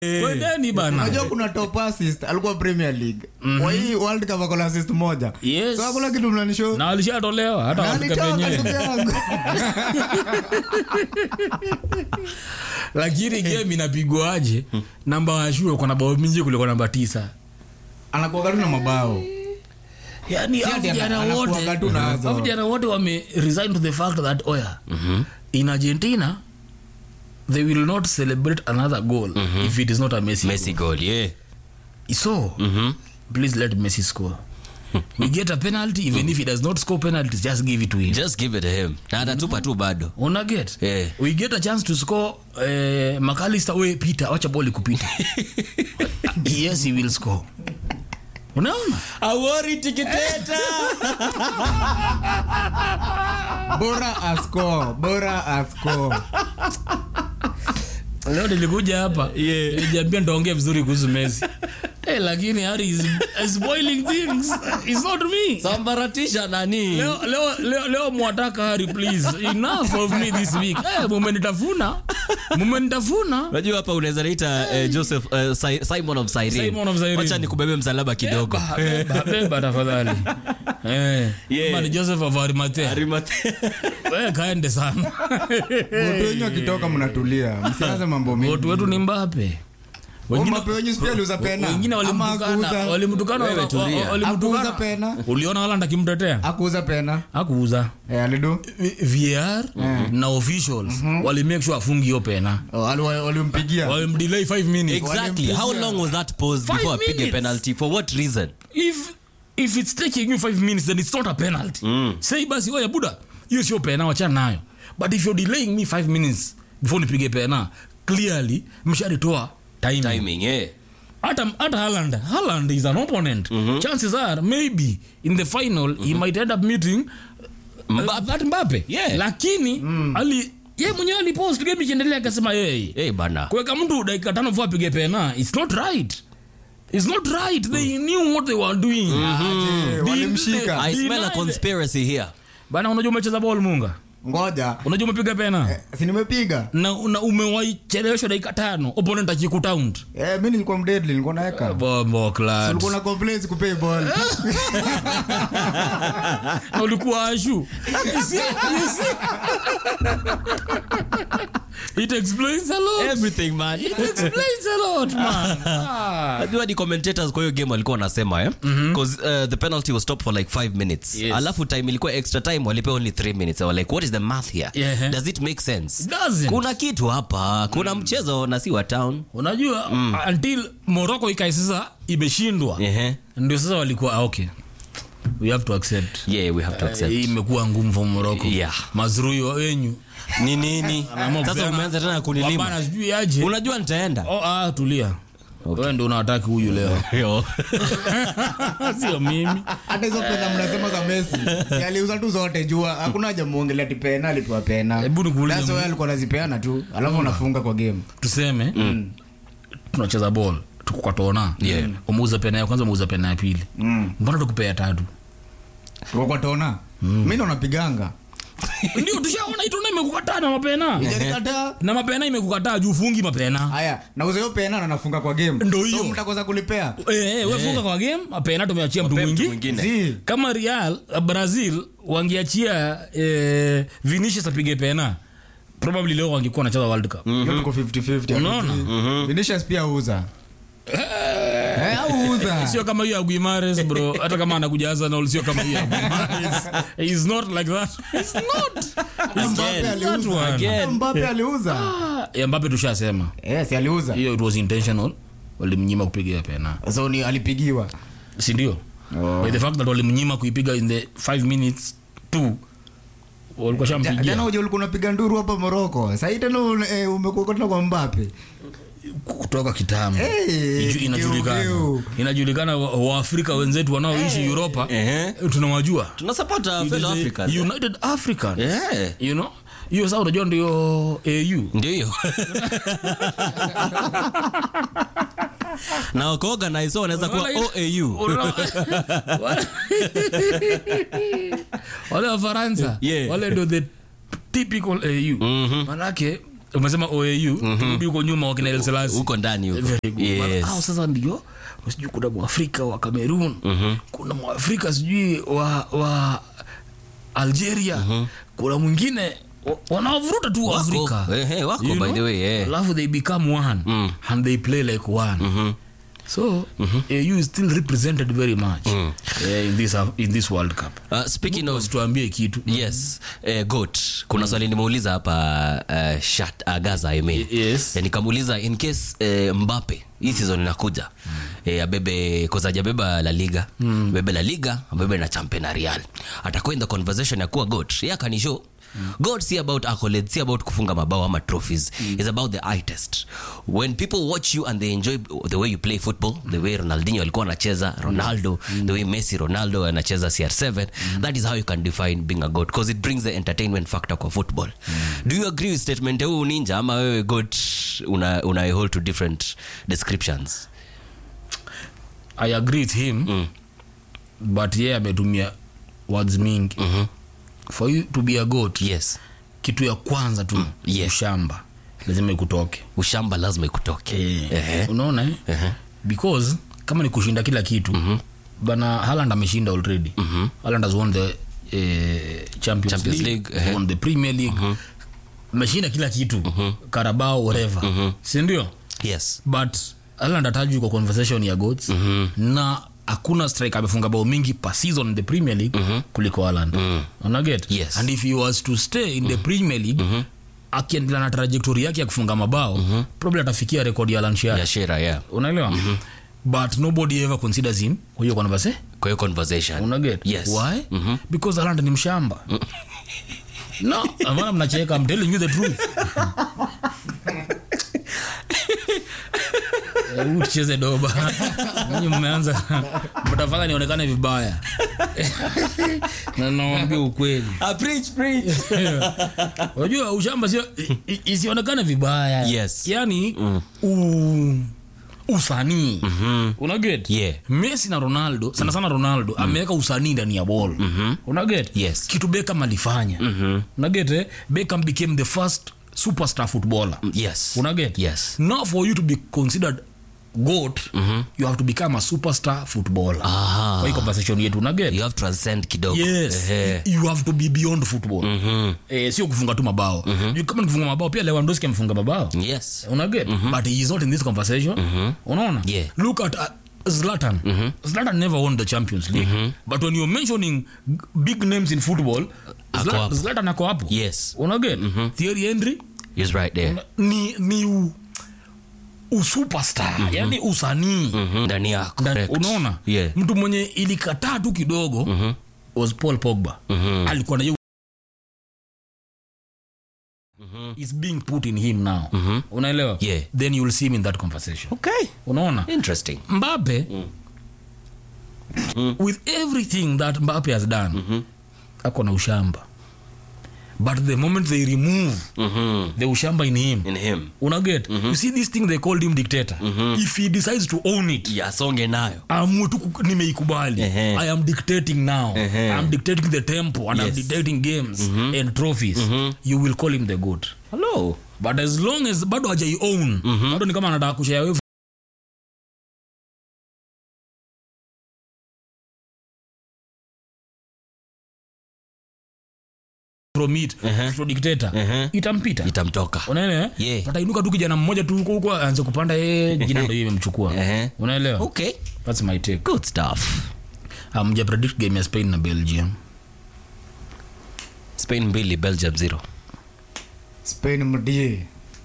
kwendeni bana unajua kuna top assist alikuwa premier league kwa hii world cup akona assist moja Yes. so hakuna kitu mnanisho na alishatolewa hata Na wafika alitoka penyewe ndugu yangu. lakini game inapigwaje namba washua kwa na bao mingi kuliko namba tisa anakuwa tu na mabao yani Si hao ati ana- vijana anakuwa wote tu nazo. hao vijana wote wame resign to the fact that oya in argentina they will not celebrate another goal if it is not a messi, messi goal yeah so Mhm. please let messi score we get a penalty even if he does not score penalties just give it to him just give it to him na atatupa tu bado una get Yeah. we get a chance to score eh, McAllister we peter wacha boli kupita yes he will score unaona awori tikiteta bora asco bora asco leo nilikuja hapa Yeah. nijiambia ndaongea vizuri kuhusu messi Eh, lakini Harry is, is spoiling things it's not me sambaratisha nani leo, leo, leo, leo mwataka Harry please enough of me this week eh, mumenitafuna mumenitafuna unajua hapa unaweza naita eh, joseph eh, Si- simon of Cyrene. Simon of Cyrene. wacha nikubebe msalaba kidogo Beba, beba, beba tafadhali eh, Yeah. kama ni joseph of Arimathea Arimathe- eh, kaende sana watu wenyu akitoka mnatulia msianze mambo watu mengi wetu ni mbape Wengine wenyu sipia aliuza pena wengine Ama walimtukana hakuuza- walimtukana Wewe wa- tulia. wa- hakuuza walimtukana pena uliona Haaland akimtetea akuuza pena akuuza Eh, alidu VR na officials wali make sure afungi hiyo pena Oh, ali- walimpigia walimdelay 5 minutes exactly how long was that pause Five before apige minutes. penalty for what reason if if it's taking you 5 minutes then it's not a penalty say basi oya buda hiyo sio pena wachana nayo but if you're delaying me 5 minutes before nipige pena clearly msharitoa time timing yeah hata hata Haaland Haaland is an opponent chances are maybe in the final he might end up meeting Mbappe. that Mbappe Yeah. lakini ali ye mwenyewe alipost game ikiendelea akasema yeye hey bana kuweka mtu dakika tano vua apige pena it's not right it's not right they knew what they were doing Eh, They- walimshika i smell a Deny the- conspiracy here bana unajua umecheza ball munga ngoja unajua umepiga pena si nimepiga na, na umewaicheleweshwa dakika tano opponent akikutaunt Eh, mi nilikuwa mdedli nilikuwa naeka bombo clad ulikuwa na complaints kupei ball na ulikuwa ashu You see? You see? it explains a lot everything man it explains a lot man ah. najua ni commentators kwa hiyo game walikuwa wanasema eh? Cause, uh, the penalty was stopped for like 5 minutes Yes. alafu time ilikuwa extra time walipewa only 3 minutes They were like what is the math here Yeah. does it make sense It doesn't. kuna kitu hapa kuna mchezo na si wa town unajua until morocco ikai sasa imeshindwa Ehe. ndio sasa walikuwa ah, okay we have to accept yeah we have to hii accept imekuwa ngumu for morocco Yeah. mazrui wa wenyu ni nini Anaamua sasa kupeana- umeanza tena kunilima Wabana sijui aje unajua nitaenda oh, ah, tulia wewe ndio unataki huyu leo Yo. sio mimi hata hizo pena mnasema za Messi si aliuza tu zote jua hakuna haja muongelea ati pena alipewa pena Hebu nikuulize That's why mu- alikuwa anazipeana tu alafu anafunga kwa game tuseme tunacheza ball tuko kwa tona Yeah. umeuza pena ya kwanza umeuza pena ya pili Mm. mbona tukupea tatu tuko kwa tona mi ndo napiganga ndio tushaona itona imekukataa na mapena Nijalikataa. na mapena imekukataa juu fungi mapena haya nauza hiyo pena na nafunga kwa game Ndo So hiyo. mtakosa kulipea Eh, eh, we funga kwa game mapena tumeachia mtu Mtu mwingi mwingine Zi. kama real uh, brazil wangeachia eh, vinicius apige pena probably leo wangekuwa wanacheza world cup hiyo tuko 50-50 Unaona? Vinicius pia uza Eh, auza sio kama hiyo ya Guimares bro hata kama anakuja Arsenal sio kama hiyo ya Guimares he's not like that he's not he's Mbappe not that aliuza. one Again. Mbappe aliuza ya Mbappe tushasema Eh, si aliuza hiyo it was intentional walimnyima kupiga pena so ni alipigiwa si ndio Oh. by the fact that walimnyima kuipiga in the 5 minutes tu walikuwa Ja- jana shampigia uja ulikuwa unapiga nduru hapa moroko sahii tena un- eh, umekuwa tena kwa mbape kutoka kitambo Hey, Iju- inajulikana geu, inajulikana wa- waafrika wenzetu wanaoishi Europa Ehe. tunawajua tunasupport our It is fellow a Africans United African yeah you know hiyo saa unajua ndio au ndio hiyo na wakoorganize so wanaweza kuwa Wala- oau Unaona? Wale- wale wa faransa Yeah. wale ndio the typical au manake umesema oau turudi huko nyuma wakina El Selassie. huko ndani huko Very good. yes. Hao sasa ndio sijui kuna mwafrika wa cameroon kuna mwafrika sijui wa, wa algeria kuna mwingine wa- wanawavuruta tu Wako. waafrika Eh, eh, wako, You by know? the way, eh. alafu they become one and they play like one so au is still represented very much eh, in, this, in this world cup Uh, speaking of tuambie kitu yes eh, goat kuna swali nimeuliza hapa uh, shat uh, gaza I mean. yes. Eh, nikamuuliza in case eh, mbape hii season inakuja eh, abebe kozajabeba la liga mm. bebe la liga abebe na champion na real atakuwa in the conversation ya kuwa goat ye akanisho Mm. god si about accolades si about kufunga mabao ama trophies mm. is about the eye test when people watch you and they enjoy the way you play football the way ronaldinho alikuwa anacheza ronaldo the way messi ronaldo anacheza cr7 that is how you can define being a god because it brings the entertainment factor kwa football do you agree with statement huu ninja ama wewe god una, una hold to different descriptions i agree with him Mm. but ye ametumia words mingi Mhm. for you to be a goat yes kitu ya kwanza tu yes. ushamba lazima ikutoke ushamba lazima ikutoke Ehe. unaona eh? Ehe. because kama ni kushinda kila kitu bana haland ameshinda already haland has won the eh, champions, Champions league, League, ehe. won the premier league ameshinda kila kitu karabao whatever sindio yes but Haaland atajwi kwa conversation ya goats na hakuna strike amefunga bao mingi per season in the premier league kuliko Haaland unaget Yes. and if he was to stay in the premier league akiendelea na trajectory yake ya kufunga mabao probably atafikia rekodi ya Alan Shearer ya shera yeah unaelewa but nobody ever considers him kwa hiyo conversation kwa hiyo conversation unaget Yes. why Mhm. because Haaland ni mshamba no amana mnacheka I'm telling you the truth Eh, huu tucheze doba Ninyi mmeanza mtafanya nionekane vibaya na naambia ukweli ah, preach, preach. unajua ushamba sio i- i- isionekane vibaya Yes. yani u, usanii mm-hmm. unaget Yeah. messi na ronaldo sana sana ronaldo ameweka usanii ndani ya bol mm-hmm. unaget Yes. kitu bekam alifanya mm-hmm. unaget eh? bekam became the first superstar footballer yes unaget yes now for you to be considered goat you have to become a superstar footballer Aha. kwa hii conversation yetu unaget you have transcend kidogo yes Ehe. you have to be beyond football eh, sio kufunga tu mabao Juu kama nikifunga mabao pia lewandowski amefunga mabao yes unaget but he is not in this conversation unaona Yeah. look at uh, zlatan zlatan never won the champions league but when you're mentioning g- big names in football Ako Zla- hapo. zlatan ako hapo yes unaget thierry henry is right there ni ni u, usuperstar yani usanii Mhm, ndani yako Nda- correct. unaona yeah mtu mwenye ilikataa tu kidogo was paul pogba alikuwa na hiyo is being put in him now unaelewa Yeah. then you'll see him in that conversation okay unaona interesting mbape with everything that mbape has done ako na ushamba but the moment they remove Mhm. the ushamba in him in him unaget you see this thing they called him dictator if he decides to own it yasonge nayo amue tu ku- nimeikubali Ehe. i am dictating now Ehe. i'm dictating the tempo and i'm Yes. dictating games and trophies you will call him the good hello but as long as bado hajai own bado ni kama anataka kushare away from it to dictator itampita itamtoka unaelewa Yeah. atainuka tu kijana mmoja tu huko huko aanze kupanda yeye jina ndio hiyo imemchukua Ehe. unaelewa okay that's my take good stuff amja predict game ya spain na belgium spain mbili belgium zero spain mdie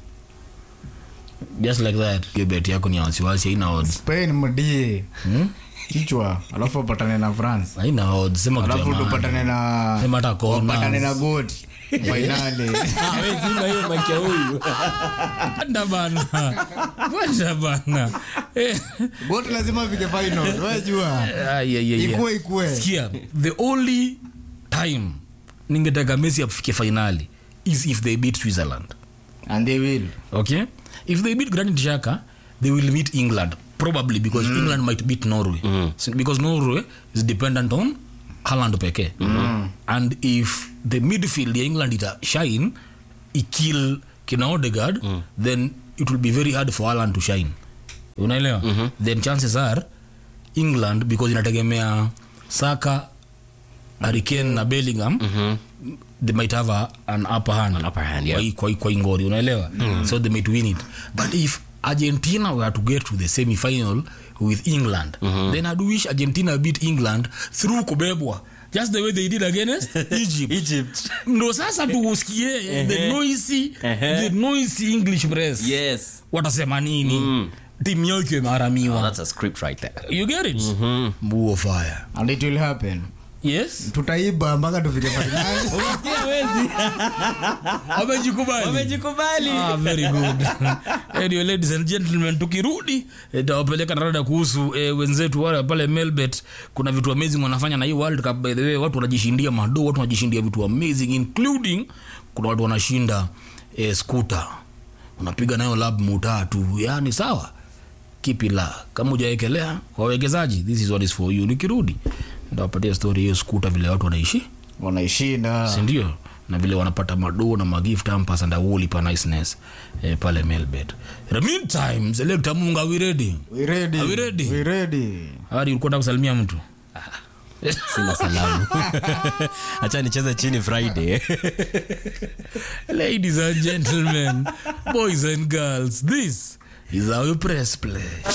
just like that hiyo bet yako ni ya wasiwasi haina odds spain mdie kichwa alafu upatane na france haina odds sema kitu ya alafu maana. tupatane na Sema hata corners. upatane na goti fainali Ah, wewe zinga hiyo mic ya huyu Wanda bana Wanda bana Eh, goti lazima vike final wajua ah, yeah, yeah, yeah. ikue ikue Sikia, the only time ningetaka messi afike finali is if they beat switzerland and they will okay if they beat granit Xhaka, they will meet england probably because england might beat norway so, because norway is dependent on Haaland pekee and if the midfield ya england ita shine ikill kina Odegaard then it will be very hard for Haaland to shine unaelewa then chances are England because inategemea Saka Harry Kane na Bellingham they might have a, an upper hand, An upper hand, yeah. kwa hii- kwa hii- kwa hii ngori unaelewa so they might win it but if argentina were to get to the semi final with england then i'd wish argentina beat england through kubebwa just the way they did against egypt Egypt. ndo sasa tuusikie the noisy the noisy english press Yes. watasema nini Mm. timu yao ikiwa imeharamiwa That's a script right there. you get it mbuo fire and it will happen yes tutaiba mpaka tufike fainali wamejikubali Wamejikubali. Ah, very good anyway, ladies and gentlemen tukirudi eh, tawapeleka narada kuhusu eh, wenzetu wale pale melbet kuna vitu amazing wanafanya na hii world cup by the way watu wanajishindia mado watu wanajishindia vitu amazing including kuna watu wanashinda eh, skuta unapiga nayo lab mutatu yani sawa kipila kama ujawekelea wawekezaji this is what is for you nikirudi ndawapatia story hiyo skuta vile watu wanaishi wanaishinda sindio na vile wanapata madoo na magift ampas and awoli pa niceness eh, pale melbet the meantime selekta munga are we ready We ready. Are we ready? We ready. hadi ulikuwa nataka kusalimia mtu Sina salamu. Acha nicheze chini Friday. ladies and gentlemen boys and girls this is our press play